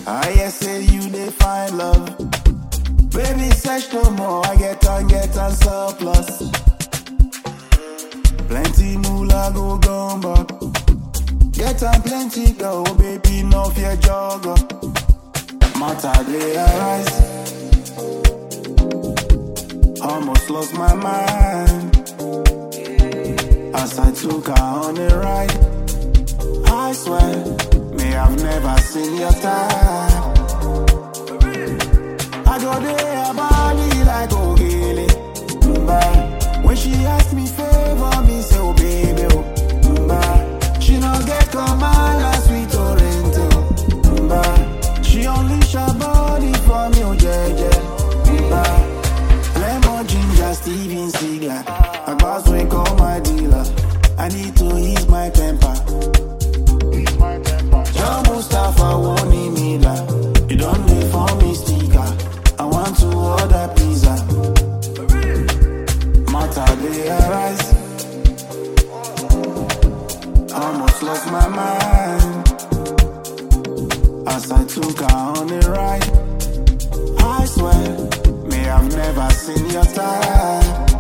I hear say you dey find love. Baby, search no more. I get on, get on surplus. Plenty moolah go gone back. Get on plenty go, baby, no fear jogger. Matter they arise. Almost lost my mind. As I took her on a ride. I swear, me I've never seen your type. I go there, body like Ogele. Mba. When she ask me favor, me say, oh baby, oh. Mba. She no get command like sweet oriente. Mba. She unleash her body for me, oh jeje. Mba. Lemon ginger, Steven Seagal. I boss we call my dealer. I need to ease my temper. John Mustafa won't need me la. You don't need for me sticker. I want to order pizza. Matter they arise. Almost lost my mind. As I took her on a ride. I swear, me I've never seen your type.